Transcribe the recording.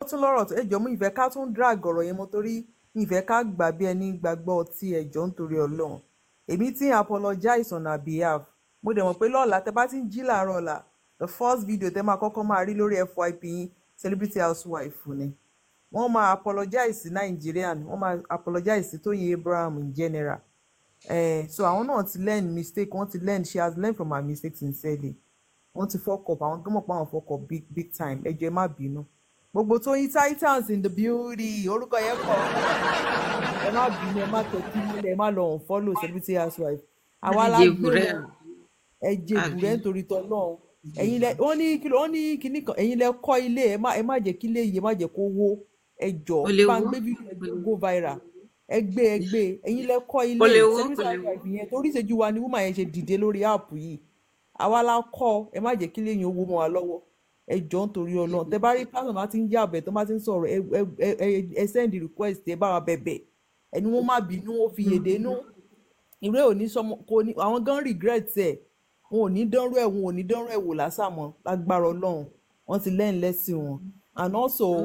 tún lọ́rọ̀ tó ẹjọ́ mú ìfẹ́ ká tún drag ọ̀rọ̀ yẹn mọ́ torí ìfẹ́ ká gbà bí ẹni gbàgbọ́ ọtí ẹjọ́ nítorí ọlọ́run èmi tí ń apologize on her behalf mo dẹ̀ mọ̀ pé lọ́la tẹ bá ti ń jí làárọ̀ ọ̀la the first video tẹ máa kọ́kọ́ máa rí lórí FYP yín celebrity housewife ni wọ́n máa apologize sí Nigerian wọ́n máa apologize sí Tóyìn Abraham in general eh, so àwọn náà ti learn mistake wọ́n ti learn she has learned from her mistakes sincerely wọ́n ti fuck up àwọn tó mọ̀ pé àwọn fuck up big big time ẹ jọ̀ọ́ ẹ má bínú gbogbo Tóyìn Titans in the building orúkọ yẹn pọ̀ ẹ má bínú ẹ má tẹ̀kí nílẹ̀ ẹ má lọ unfollow celebrity housewife àwa la gbé wọn ẹ jèbù rẹ nítorí tọ́lọ́run ẹ̀yin lẹ wọ́n ní kí wọ́n ní kíní kan ẹ̀yin lẹ kọ́ ilé ẹ má ẹ má jẹ́ kí ilé yìí ẹ má jẹ́ kó wó ẹ jọ Ó lè bá ń wó. gbé fídíò ẹ jẹ́ go viral ẹ gbé ẹ gbé ẹ̀yin lẹ kọ́ ilé Ó lè wó, celebrity kò lè wó. housewife yẹn torí ìṣẹ́jú wa ni woman yẹn ṣe dìde lórí áàpù yìí àwa la kọ́ ẹ má jẹ́ kí ilé yẹn owó mọ́ wa lọ́wọ́ ẹ jọ nítorí Ọlọ́run tẹ bá rí pásítọ̀ bá ti ń yàbẹ̀ tó bá ti ń sọ̀rọ̀ ẹ ẹ ẹ ẹ send request ẹ bá wa bẹ̀bẹ̀ ẹni wọ́n má bínú wọ́n fi yèdè nú ìwé òní sọmọ kò ní àwọn gan regret ẹ wọn ò ní dánrú ẹ wọn ò ní dánrú ẹ wò lásàmọ lágbára Ọlọ́run wọ́n ti lẹ́yìn lẹ́sìn wọn and also